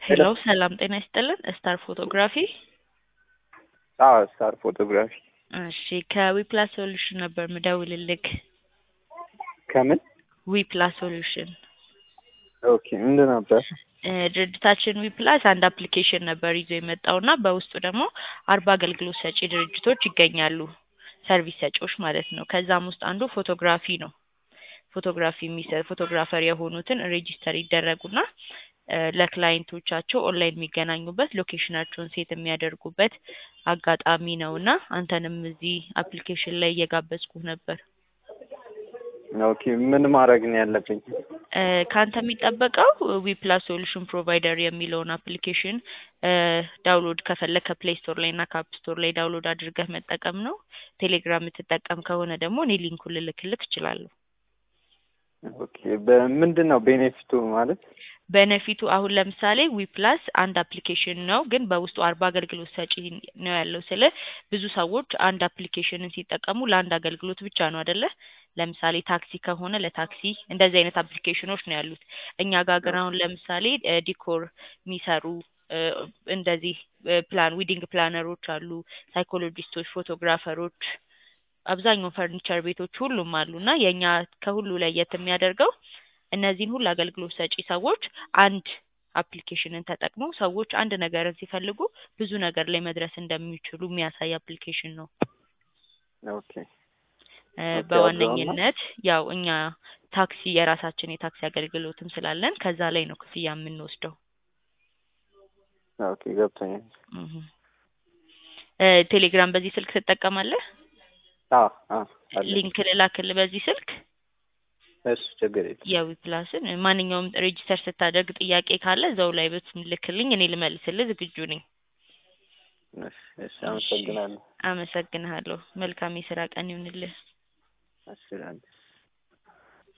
ሄሎ ሰላም ጤና ይስጥልን ስታር ፎቶግራፊ አዎ ስታር ፎቶግራፊ እሺ ከዊፕላስ ሶሉሽን ነበር ምደውልልክ ከምን ዊፕላስ ሶሉሽን ኦኬ ምንድን ነበር እ ድርጅታችን ዊፕላስ አንድ አፕሊኬሽን ነበር ይዞ የመጣው እና በውስጡ ደግሞ አርባ አገልግሎት ሰጪ ድርጅቶች ይገኛሉ ሰርቪስ ሰጪዎች ማለት ነው ከዛም ውስጥ አንዱ ፎቶግራፊ ነው ፎቶግራፊ የሚሰ ፎቶግራፈር የሆኑትን ሬጂስተር ይደረጉና እ ለክላይንቶቻቸው ኦንላይን የሚገናኙበት ሎኬሽናቸውን ሴት የሚያደርጉበት አጋጣሚ ነው እና አንተንም እዚህ አፕሊኬሽን ላይ እየጋበዝኩህ ነበር ኦኬ ምን ማድረግ ነው ያለብኝ እ ከአንተ የሚጠበቀው ዊፕላስ ሶሉሽን ፕሮቫይደር የሚለውን አፕሊኬሽን እ ዳውንሎድ ከፈለግ ከፕሌይ ስቶር ላይ እና ከአፕ ስቶር ላይ ዳውንሎድ አድርገህ መጠቀም ነው ቴሌግራም የምትጠቀም ከሆነ ደግሞ እኔ ሊንኩን ልልክልክ እችላለሁ ኦኬ በምንድን ነው ቤኔፊቱ ማለት በነፊቱ አሁን ለምሳሌ ዊፕላስ አንድ አፕሊኬሽን ነው ግን በውስጡ አርባ አገልግሎት ሰጪ ነው ያለው ስለ ብዙ ሰዎች አንድ አፕሊኬሽንን ሲጠቀሙ ለአንድ አገልግሎት ብቻ ነው አደለ ለምሳሌ ታክሲ ከሆነ ለታክሲ እንደዚህ አይነት አፕሊኬሽኖች ነው ያሉት እኛ ጋር ግን አሁን ለምሳሌ እ ዲኮር የሚሰሩ እ እንደዚህ እ ፕላን ዊዲንግ ፕላነሮች አሉ ሳይኮሎጂስቶች ፎቶግራፈሮች አብዛኛው ፈርኒቸር ቤቶች ሁሉም አሉ እና የእኛ ከሁሉ ለየት የሚያደርገው እነዚህን ሁሉ አገልግሎት ሰጪ ሰዎች አንድ አፕሊኬሽንን ተጠቅመው ሰዎች አንድ ነገርን ሲፈልጉ ብዙ ነገር ላይ መድረስ እንደሚችሉ የሚያሳይ አፕሊኬሽን ነው ኦኬ እ ኦኬ፣ በዋነኝነት ያው እኛ ታክሲ የራሳችን የታክሲ አገልግሎትም ስላለን ከዛ ላይ ነው ክፍያ የምንወስደው ኦኬ ገብቶኛል እህ እ ቴሌግራም በዚህ ስልክ ትጠቀማለህ አዎ አዎ አለ ሊንክ ልላክልህ በዚህ ስልክ እሺ ችግር የለም የዊፕላስን ማንኛውም ሬጂስተር ስታደርግ ጥያቄ ካለ እዛው ላይ ብትልክልኝ እኔ ልመልስልህ ዝግጁ ነኝ እሺ እሺ አመሰግናለሁ አመሰግንሃለሁ መልካም የስራ ቀን ይሁንልህ እሺ ላንተ